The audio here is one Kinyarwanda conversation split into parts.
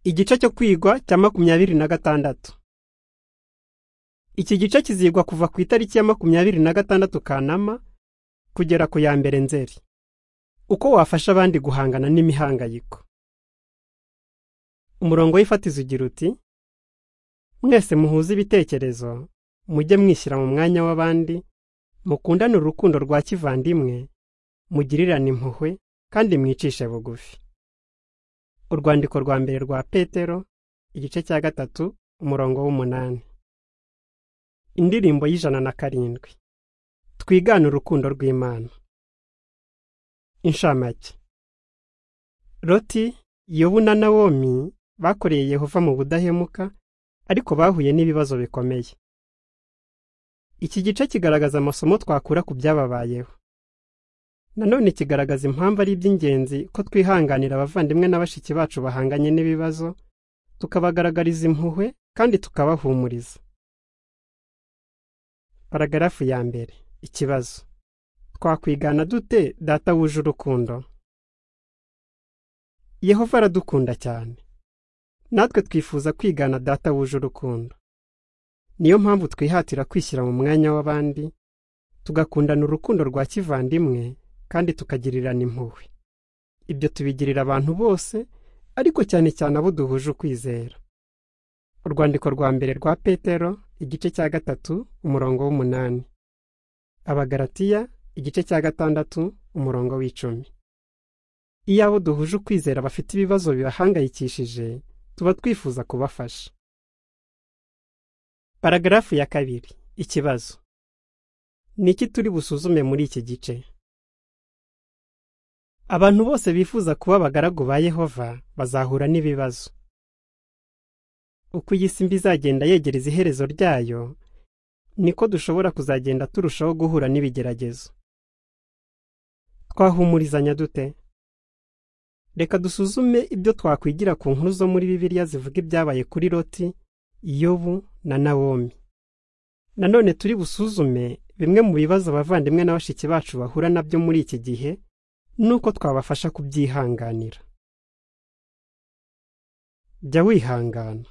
Igice cyo kwigwa cya makumyabiri na gatandatu iki gice kizigwa kuva ku itariki ya makumyabiri na gatandatu Kanama kugera ku ya mbere Nzeri uko wafasha abandi guhangana n'imihangayiko umurongo w'ifatizo ugira uti mwese muhuze ibitekerezo mujye mwishyira mu mwanya w'abandi mukundane urukundo rwa kivandimwe mugirirane impuhwe kandi mwicishe bugufi urwandiko rwa mbere rwa petero igice cya gatatu umurongo w'umunani indirimbo y'ijana na karindwi twigane urukundo rw'imana inshamake roti yobu na nawomi bakoreye yehova mu budahemuka ariko bahuye n'ibibazo bikomeye iki gice kigaragaza amasomo twakura ku byababayeho nanone kigaragaza impamvu ari iby'ingenzi ko twihanganira abavandimwe na bashiki bacu bahanganye n'ibibazo tukabagaragariza impuhwe kandi tukabahumuriza paragarafu ya mbere ikibazo twakwigana dute data wuje urukundo yehova aradukunda cyane natwe twifuza kwigana data wuje urukundo niyo mpamvu twihatira kwishyira mu mwanya w'abandi tugakundana urukundo rwa kivandimwe kandi tukagirirana impuhwe ibyo tubigirira abantu bose ariko cyane cyane abo duhuje ukwizera urwandiko rwa mbere rwa petero igice cya gatatu umurongo w'umunani abagaratiya igice cya gatandatu umurongo w'icumi iyo abo duhuje ukwizera bafite ibibazo bibahangayikishije tuba twifuza kubafasha paragarafu ya kabiri ikibazo ni iki turi busuzume muri iki gice abantu bose bifuza kuba abagaragu ba yehova bazahura n'ibibazo uko iyi si mbi izagenda yegereza iherezo ryayo niko dushobora kuzagenda turushaho guhura n'ibigeragezo twahumurizanya dute reka dusuzume ibyo twakwigira ku nkuru zo muri bibiliya zivuga ibyabaye kuri loti yobu na nawomi nanone turi busuzume bimwe mu bibazo abavandimwe na bashiki bacu bahura nabyo muri iki gihe nuko twabafasha kubyihanganira jya wihangana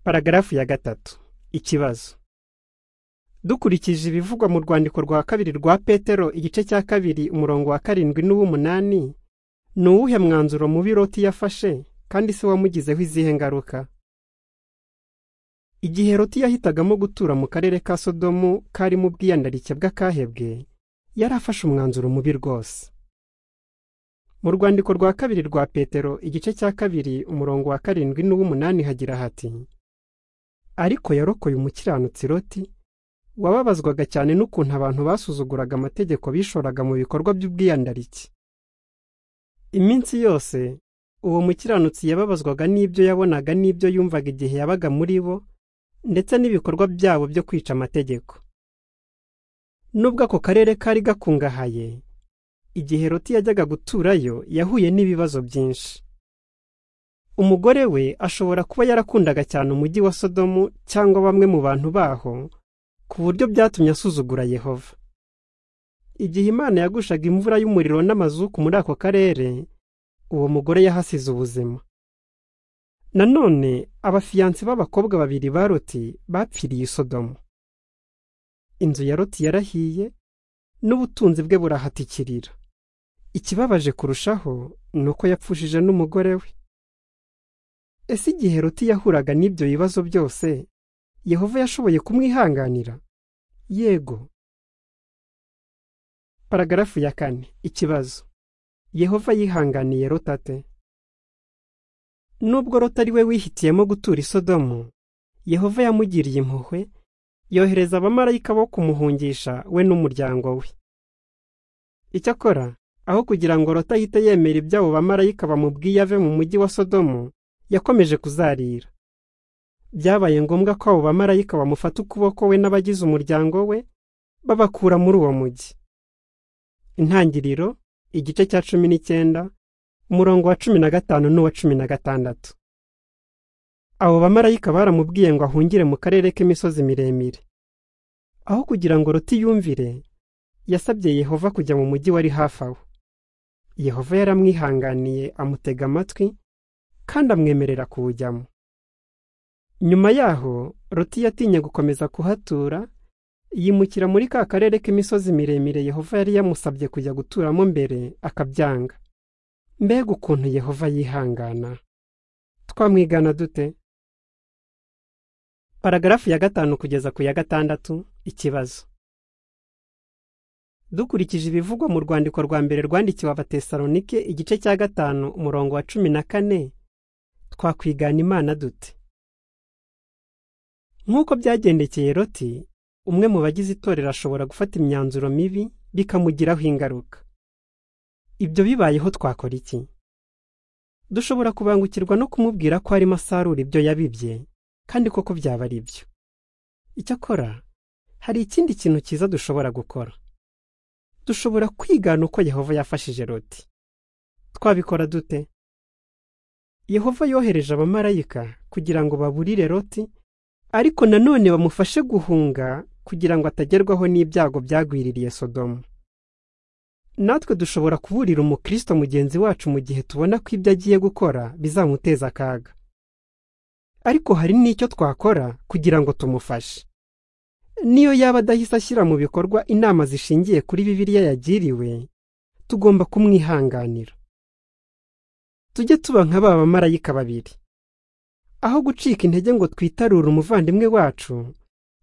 paragarafu ya gatatu ikibazo dukurikije ibivugwa mu rwandiko rwa kabiri rwa petero igice cya kabiri umurongo wa karindwi n'uw'umunani ni uwuhe mwanzuro mubi roti yafashe kandi se wamugizeho izihe ngaruka igihe roti yahitagamo gutura mu karere ka sodomu kari mu bwiyandarike bw'akahebwe yari afashe umwanzuro mubi rwose mu rwandiko rwa kabiri rwa petero igice cya kabiri umurongo wa karindwi n'uw'umunani hagira hati ariko yarokoye umukiranutsi roti wababazwaga cyane n'ukuntu abantu basuzuguraga amategeko bishoraga mu bikorwa by'ubwiyandarike iminsi yose uwo mukiranutsi yababazwaga n'ibyo yabonaga n'ibyo yumvaga igihe yabaga muri bo ndetse n'ibikorwa byabo byo kwica amategeko nubwo ako karere kari gakungahaye igihe roti yajyaga guturayo yahuye n'ibibazo byinshi umugore we ashobora kuba yarakundaga cyane umujyi wa sodomu cyangwa bamwe mu bantu baho ku buryo byatumye asuzugura yehova igihe imana yagushaga imvura y'umuriro n'amazuku muri ako karere uwo mugore yahasize ubuzima nanone abafiyansi b'abakobwa babiri ba roti bapfiriye sodomu inzu ya roti yarahiye n'ubutunzi bwe burahatikirira ikibabaje kurushaho ni uko yapfushije n'umugore we ese igihe roti yahuraga n'ibyo bibazo byose yehova yashoboye kumwihanganira yego paragarafu ya kane ikibazo yehova yihanganiye rotate nubwo rota ari we wihitiyemo gutura isodomu yehova yamugiriye impuhwe yohereza abamarayika bo kumuhungisha we n'umuryango we icyakora aho kugira ngo rota ahite yemera iby'abo bamarayika bamubwiye ave mu mujyi wa sodomu yakomeje kuzarira byabaye ngombwa ko abo bamarayika bamufata ukuboko we n'abagize umuryango we babakura muri uwo mujyi intangiriro igice cya cumi n'icyenda umurongo wa cumi na gatanu n'uwa cumi na gatandatu abo bamarayika baramubwiye ngo ahungire mu karere k'imisozi miremire aho kugira ngo roti yumvire yasabye yehova kujya mu mujyi wari hafi aho yehova yaramwihanganiye amutega amatwi kandi amwemerera kuwujyamo nyuma yaho roti yatinye gukomeza kuhatura yimukira muri ka karere k'imisozi miremire yehova yari yamusabye kujya guturamo mbere akabyanga mbega ukuntu yehova yihangana twamwigana dute paragarafu ya gatanu kugeza ku ya gatandatu ikibazo dukurikije ibivugwa mu rwandiko rwa mbere rwandikiwe abatesalonike igice cya gatanu umurongo wa cumi na kane twakwigana imana dute nk'uko byagendekeye roti umwe mu bagize itorero ashobora gufata imyanzuro mibi bikamugiraho ingaruka ibyo bibayeho twakora iki dushobora kubangukirwa no kumubwira ko arimo asarura ibyo yabibye kandi koko byaba ari byo icyakora hari ikindi kintu cyiza dushobora gukora dushobora kwigana uko yehova yafashije roti twabikora dute yehova yohereje abamarayika kugira ngo baburire roti ariko nanone bamufashe guhunga kugira ngo atagerwaho n'ibyago byagwiririye sodomu natwe dushobora kuburira umukristo mugenzi wacu mu gihe tubona ko ibyo agiye gukora bizamuteza akaga ariko hari n'icyo twakora kugira ngo tumufashe niyo yaba adahise ashyira mu bikorwa inama zishingiye kuri bibiliya yagiriwe tugomba kumwihanganira tujye tuba nka ba bamarayika babiri aho gucika intege ngo twitarure umuvandimwe wacu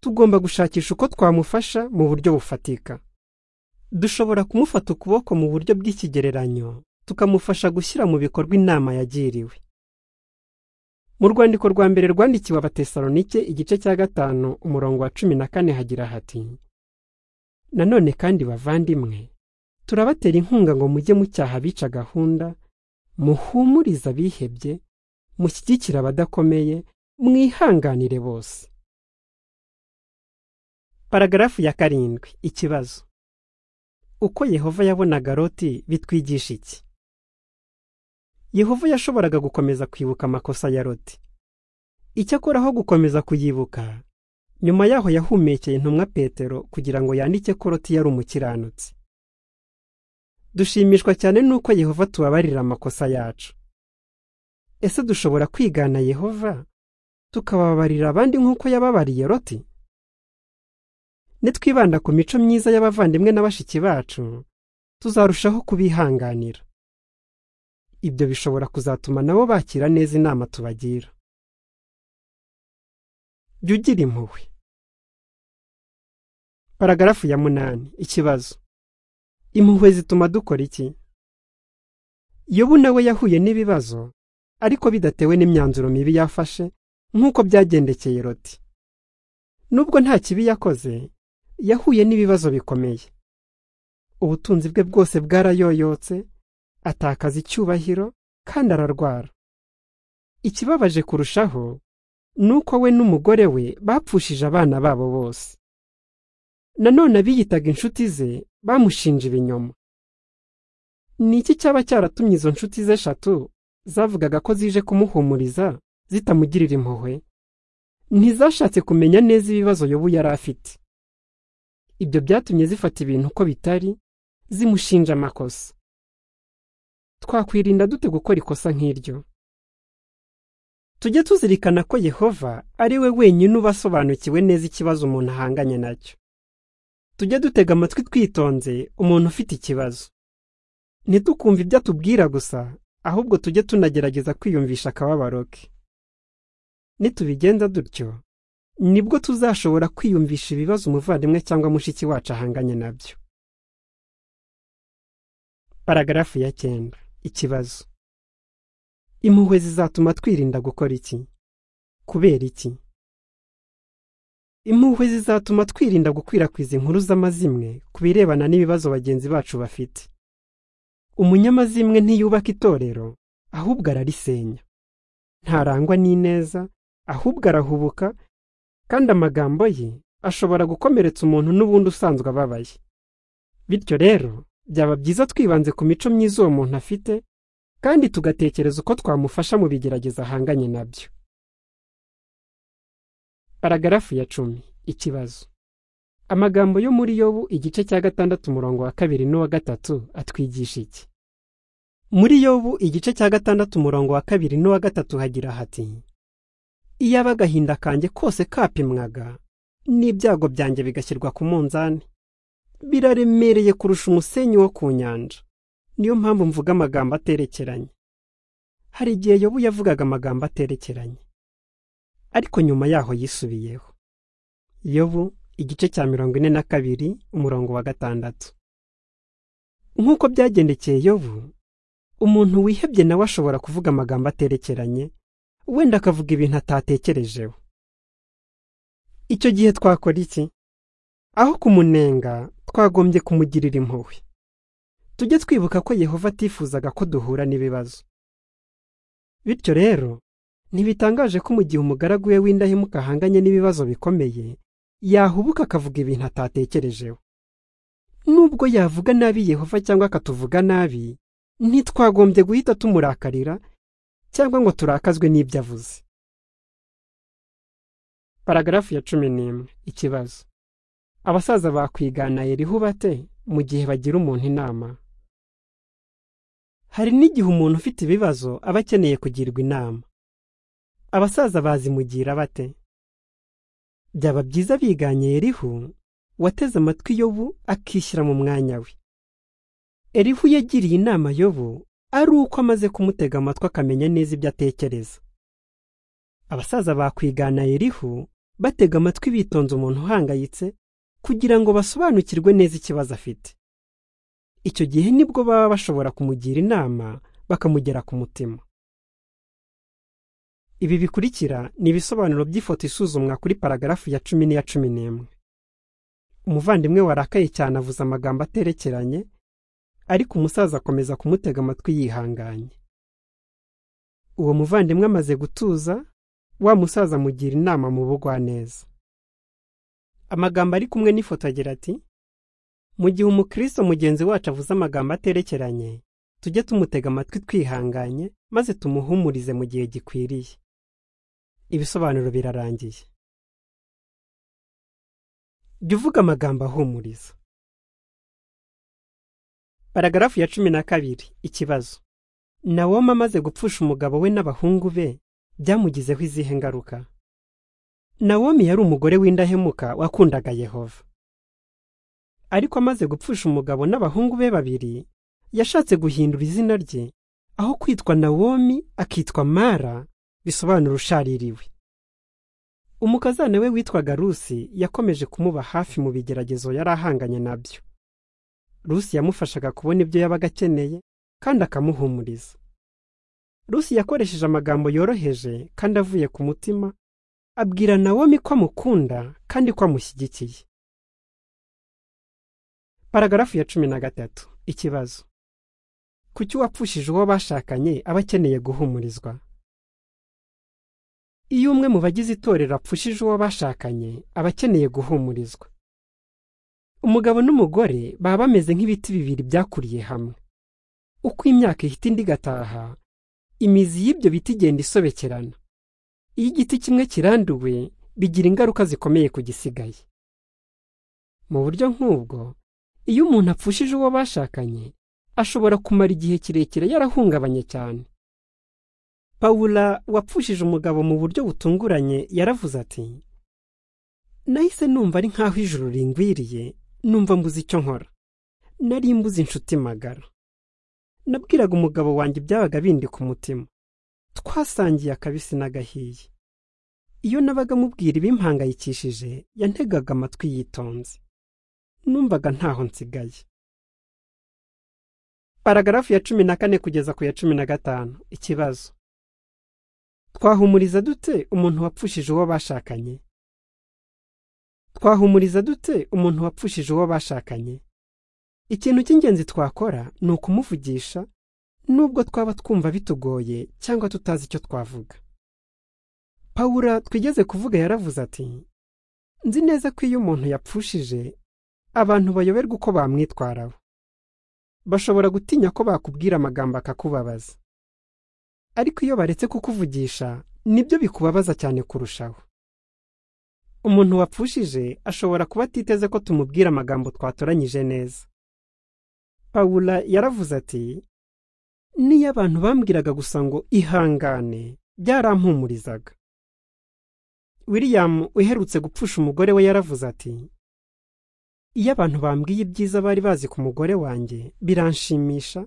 tugomba gushakisha uko twamufasha mu buryo bufatika dushobora kumufata ukuboko mu buryo bw'ikigereranyo tukamufasha gushyira mu bikorwa inama yagiriwe mu rwandiko rwa mbere rwandikiwe abatesalonike igice cya gatanu umurongo wa cumi na kane hagira hati nanone kandi bavandimwe turabatera inkunga ngo mujye mucyaha abica gahunda muhumuriza abihebye mushyigikire abadakomeye mwihanganire bose paragarafu ya karindwi ikibazo uko yehova yabonaga roti bitwigisha iki yehova yashoboraga gukomeza kwibuka amakosa ya roti icyakora aho gukomeza kuyibuka nyuma yaho yahumekeye intumwa petero kugira ngo yandike ko roti yari umukiranutsi dushimishwa cyane n'uko yehova tubabarira amakosa yacu ese dushobora kwigana yehova tukababarira abandi nk'uko yababariye roti nitwibanda ku mico myiza y'abavandimwe na bashiki bacu tuzarushaho kubihanganira ibyo bishobora kuzatuma nabo bakira neza inama tubagira jya ugira impuhwe paragarafu ya munani ikibazo impuhwe zituma dukora iki yobu nawe yahuye n'ibibazo ariko bidatewe n'imyanzuro mibi yafashe nk'uko byagendekeye roti nubwo nta kibi yakoze yahuye n'ibibazo bikomeye ubutunzi bwe bwose bwarayoyotse atakaza icyubahiro kandi ararwara ikibabaje kurushaho ni uko we n'umugore we bapfushije abana babo bose nanone abiyitaga inshuti ze bamushinja ibinyoma ni iki cyaba cyaratumye izo nshuti ze eshatu zavugaga ko zije kumuhumuriza zitamugirira impuhwe ntizashatse kumenya neza ibibazo yobu yari afite ibyo byatumye zifata ibintu uko bitari zimushinja amakosa twakwirinda dute gukora ikosa nk'iryo tujye tuzirikana ko yehova ari we wenyine uba asobanukiwe neza ikibazo umuntu ahanganye nacyo tujye dutega amatwi twitonze umuntu ufite ikibazo ntidukumve ibyo atubwira gusa ahubwo tujye tunagerageza kwiyumvisha akababaro ke nitubigenza dutyo nibwo tuzashobora kwiyumvisha ibibazo umuvandimwe cyangwa mushiki wacu ahanganye nabyo paragarafu ya cyenda ikibazo impuhwe zizatuma twirinda gukora iki kubera iki impuhwe zizatuma twirinda gukwirakwiza inkuru z'amazimwe ku birebana n'ibibazo bagenzi bacu bafite umunyamazimwe ntiyubaka itorero ahubwo ararisenya ntarangwa n'ineza ahubwo arahubuka kandi amagambo ye ashobora gukomeretsa umuntu n'ubundi usanzwe ababaye bityo rero byaba byiza twibanze ku mico myiza uwo muntu afite kandi tugatekereza uko twamufasha mu bigerageza ahanganye nabyo paragarafu ya cumi ikibazo amagambo yo muri yobu igice cya gatandatu umurongo wa kabiri n'uwa gatatu atwigisha iki muri yobu igice cya gatandatu umurongo wa kabiri n'uwa gatatu hagira hati iyaba agahinda kanjye kose kapimwaga n'ibyago byanjye bigashyirwa ku munzani biraremereye kurusha umusenyi wo ku nyanja niyo mpamvu mvuga amagambo aterekeranye hari igihe yobu yavugaga amagambo aterekeranye ariko nyuma yaho yisubiyeho yobu igice cya mirongo ine na kabiri umurongo wa gatandatu nk'uko byagendekeye yobu umuntu wihebye nawe ashobora kuvuga amagambo aterekeranye wenda akavuga ibintu atatekerejeho icyo gihe twakora iki aho kumunenga twagombye kumugirira impuhwe tujye twibuka ko yehova atifuzaga ko duhura n'ibibazo bityo rero ntibitangaje ko mu gihe umugaragu we w'indahemuka ahanganye n'ibibazo bikomeye yahubuka akavuga ibintu atatekerejeho nubwo yavuga nabi yehova cyangwa akatuvuga nabi ntitwagombye guhita tumurakarira cyangwa ngo turakazwe n'ibyo avuze paragarafu ya cumi n'imwe ikibazo abasaza bakwigana yeriho bate mu gihe bagira umuntu inama hari n'igihe umuntu ufite ibibazo aba akeneye kugirwa inama abasaza bazimugira bate byaba byiza biganye yerihu wateze amatwi yobu akishyira mu mwanya we erihu yagiriye inama yobu ari uko amaze kumutega amatwi akamenya neza ibyo atekereza abasaza bakwigana erihu batega amatwi bitonze umuntu uhangayitse kugira ngo basobanukirwe neza ikibazo afite icyo gihe nibwo baba bashobora kumugira inama bakamugera ku mutima ibi bikurikira ni ibisobanuro by'ifoto isuzumwa kuri paragarafu ya cumi n'iya cumi n'imwe umuvandimwe warakaye cyane avuze amagambo aterekeranye ariko umusaza akomeza kumutega amatwi yihanganye uwo muvandimwe amaze gutuza wa musaza amugira inama mu bugwaneza amagambo ari kumwe n'ifoto agira ati mu gihe umukristo mugenzi wacu avuze amagambo aterekeranye tujye tumutega amatwi twihanganye maze tumuhumurize mu gihe gikwiriye ibisobanuro birarangiye jya uvuga amagambo ahumuriza paragarafu ya cumi na kabiri ikibazo nawoma amaze gupfusha umugabo we n'abahungu be byamugizeho izihe ngaruka nawomi yari umugore w'indahemuka wakundaga yehova ariko amaze gupfusha umugabo n'abahungu be babiri yashatse guhindura izina rye aho kwitwa nawomi akitwa mara bisobanura ushaririwe umukazana we witwaga rusi yakomeje kumuba hafi mu bigeragezo yari ahanganye nabyo rusi yamufashaga kubona ibyo yabaga akeneye kandi akamuhumuriza rusi yakoresheje amagambo yoroheje kandi avuye ku mutima abwira nawomi ko amukunda kandi ko amushyigikiye paragarafu ya cumi na gatatu ikibazo kuki uwapfushije uwo bashakanye aba akeneye guhumurizwa iyo umwe mu bagize itorero apfushije uwo bashakanye aba akeneye guhumurizwa umugabo n'umugore baba bameze nk'ibiti bibiri byakuriye hamwe uko imyaka ihita indi igataha imizi y'ibyo biti igenda isobekerana iyo igiti kimwe kiranduwe bigira ingaruka zikomeye ku gisigaye mu buryo nk'ubwo iyo umuntu apfushije uwo bashakanye ashobora kumara igihe kirekire yarahungabanye cyane pawula wapfushije umugabo mu buryo butunguranye yaravuze ati nahise numva ari nk'aho ijuru ringwiriye numva mbuze icyo nkora nari mbuze inshuti magara nabwiraga umugabo wanjye byabaga bindi ku mutima twasangiye akabisi n'agahiye iyo nabaga mubwira ibimpangayikishije yantegaga amatwi yitonze numvaga ntaho nsigaye paragarafu ya cumi na kane kugeza ku ya cumi na gatanu ikibazo twahumuriza dute umuntu wapfushije uwo bashakanye twahumuriza dute umuntu wapfushije uwo bashakanye ikintu cy'ingenzi twakora ni ukumuvugisha nubwo twaba twumva bitugoye cyangwa tutazi icyo twavuga pawura twigeze kuvuga yaravuze ati nzi neza ko iyo umuntu yapfushije abantu bayoberwa uko bamwitwaraho bashobora gutinya ko bakubwira amagambo akakubabaza ariko iyo baretse kukuvugisha nibyo bikubabaza cyane kurushaho umuntu wapfushije ashobora kuba atiteze ko tumubwira amagambo twatoranyije neza pawula yaravuze ati n'iyo abantu bambwiraga gusa ngo ihangane byarampumurizaga william uherutse gupfusha umugore we yaravuze ati iyo abantu bambwiye ibyiza bari bazi ku mugore wanjye biranshimisha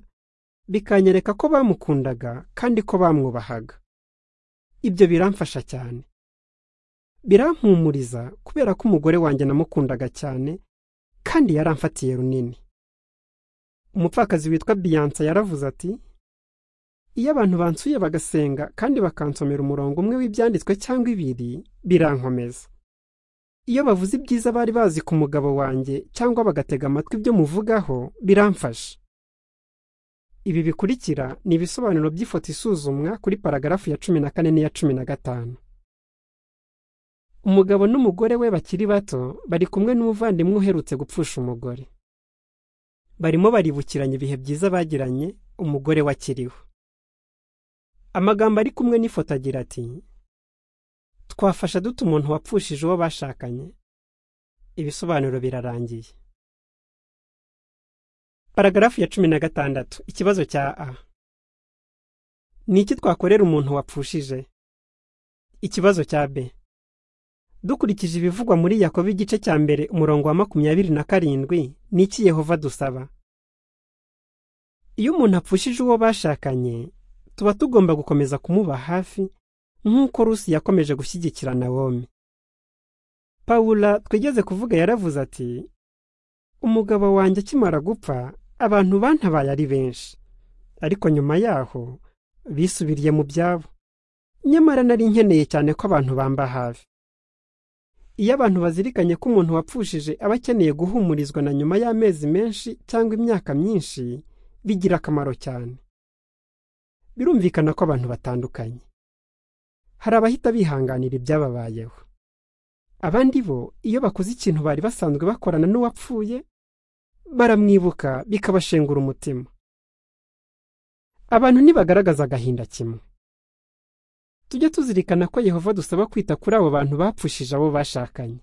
bikanyereka ko bamukundaga kandi ko bamwubahaga ibyo biramfasha cyane birampumuriza kubera ko umugore wanjye namukundaga cyane kandi yaramfatiye runini umupfakazi witwa biyansa yaravuze ati iyo abantu bansuye bagasenga kandi bakansomera umurongo umwe w'ibyanditswe cyangwa ibiri birankomeza iyo bavuze ibyiza bari bazi ku mugabo wanjye cyangwa bagatega amatwi ibyo muvugaho biramfasha ibi bikurikira ni ibisobanuro by'ifoto isuzumwa kuri paragarafu ya cumi na kane n'iya cumi na gatanu umugabo n'umugore we bakiri bato bari kumwe n'umuvandimwe uherutse gupfusha umugore barimo baribukiranya ibihe byiza bagiranye umugore we akiriho amagambo ari kumwe n'ifoto agira ati twafasha dute umuntu wapfushije uwo bashakanye ibisobanuro birarangiye paragarafu ya cumi na gatandatu ikibazo cya a ni iki twakorera umuntu wapfushije ikibazo cya b dukurikije ibivugwa muri yakobo igice cya mbere umurongo wa makumyabiri na karindwi ni iki yehova dusaba iyo umuntu apfushije uwo bashakanye tuba tugomba gukomeza kumuba hafi nk'uko rusi yakomeje gushyigikira na wome pawula twigeze kuvuga yaravuze ati umugabo wanjye akimara gupfa abantu bantabaye ari benshi ariko nyuma yaho bisubiriye mu byabo nyamara nari nkeneye cyane ko abantu bamba hafi iyo abantu bazirikanye ko umuntu wapfushije aba akeneye guhumurizwa na nyuma y'amezi menshi cyangwa imyaka myinshi bigira akamaro cyane birumvikana ko abantu batandukanye hari abahita bihanganira ibyababayeho abandi bo iyo bakoze ikintu bari basanzwe bakorana n'uwapfuye baramwibuka bikabashengura umutima abantu ntibagaragaza agahinda kimwe tujye tuzirikana ko yehova dusaba kwita kuri abo bantu bapfushije abo bashakanye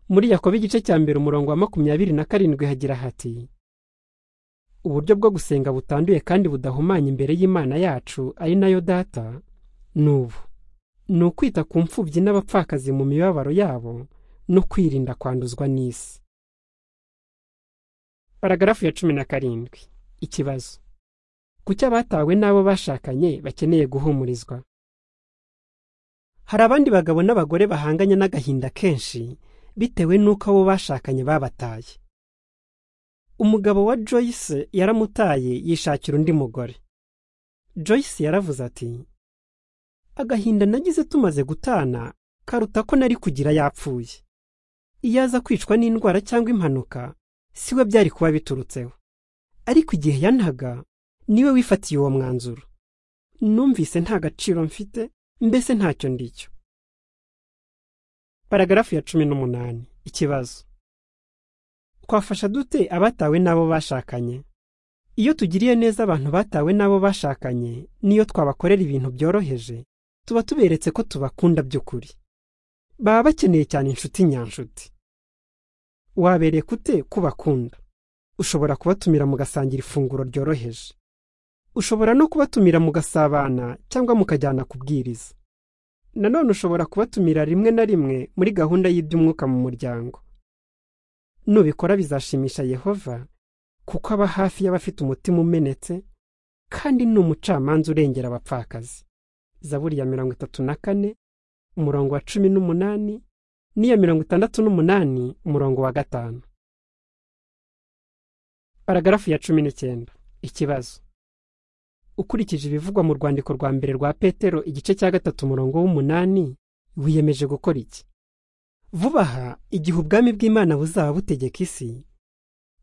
muri yakobo igice cya mbere umurongo wa makumyabiri na karindwi hagira hati uburyo bwo gusenga butanduye kandi budahumanya imbere y'imana yacu ari nayo data ni ubu ni ukwita ku mfubyi n'abapfakazi mu mibabaro yabo no kwirinda kwanduzwa n'isi paragarafu ya cumi na karindwi ikibazo kuki abatawe n'abo bashakanye bakeneye guhumurizwa hari abandi bagabo n'abagore bahanganye n'agahinda kenshi bitewe n'uko abo bashakanye babataye umugabo wa joyce yaramutaye yishakira undi mugore joyce yaravuze ati agahinda nagize tumaze gutana karuta ko nari kugira yapfuye iyo aza kwicwa n'indwara cyangwa impanuka siwe byari kuba biturutseho ariko igihe yantaga niwe wifatiye uwo mwanzuro numvise nta gaciro mfite mbese ntacyo ndicyo paragarafu ya cumi n'umunani ikibazo twafasha dute abatawe n'abo bashakanye iyo tugiriye neza abantu batawe n'abo bashakanye n'iyo twabakorera ibintu byoroheje tuba tuberetse ko tubakunda by'ukuri baba bakeneye cyane inshuti nyanshuti wabereka ute kubakunda ushobora kubatumira mugasangira ifunguro ryoroheje ushobora no kubatumira mugasabana cyangwa mukajyana kubwiriza nanone ushobora kubatumira rimwe na rimwe muri gahunda y'iby'umwuka mu muryango nubikora bizashimisha yehova kuko aba hafi y'abafite umutima umenetse kandi ni umucamanza urengera abapfakazi zaburi ya mirongo itatu na kane umurongo wa cumi n'umunani n'iya mirongo itandatu n'umunani umurongo wa gatanu paragarafu ya cumi n'icyenda ikibazo ukurikije ibivugwa mu rwandiko rwa mbere rwa petero igice cya gatatu umurongo w'umunani wiyemeje gukora iki vuba aha igihe ubwami bw'imana buzaba butegeka isi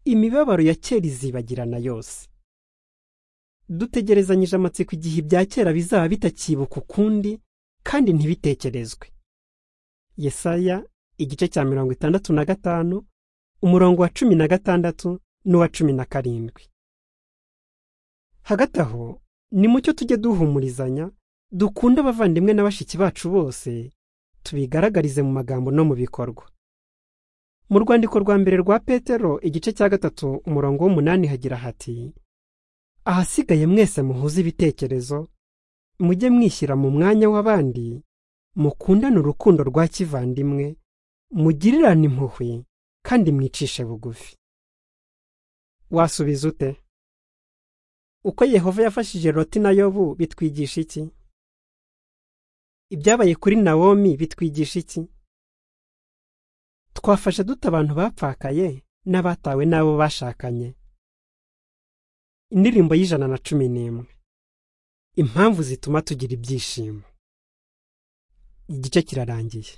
imibabaro ya kera izibagirana yose dutegerezanyije amatsiko igihe ibya kera bizaba bitakibuka ukundi kandi ntibitekerezwe yesaya igice cya mirongo itandatu na gatanu umurongo wa cumi na gatandatu n'uwa cumi na karindwi hagati aho ni mucyo tujye duhumurizanya dukunde abavandimwe na bashiki bacu bose tubigaragarize mu magambo no mu bikorwa mu rwandiko rwa mbere rwa petero igice cya gatatu umurongo w'umunani hagira hati ahasigaye mwese muhuze ibitekerezo mujye mwishyira mu mwanya w'abandi mukundane urukundo rwa kivandimwe mugirirane impuhwe kandi mwicishe bugufi wasubiza ute uko yehova yafashije loti na yobu bitwigisha iki ibyabaye kuri nawomi bitwigisha iki twafashe dute abantu bapfakaye n'abatawe n'abo bashakanye indirimbo y'ijana na cumi n'imwe impamvu zituma tugira ibyishimo igice kirarangiye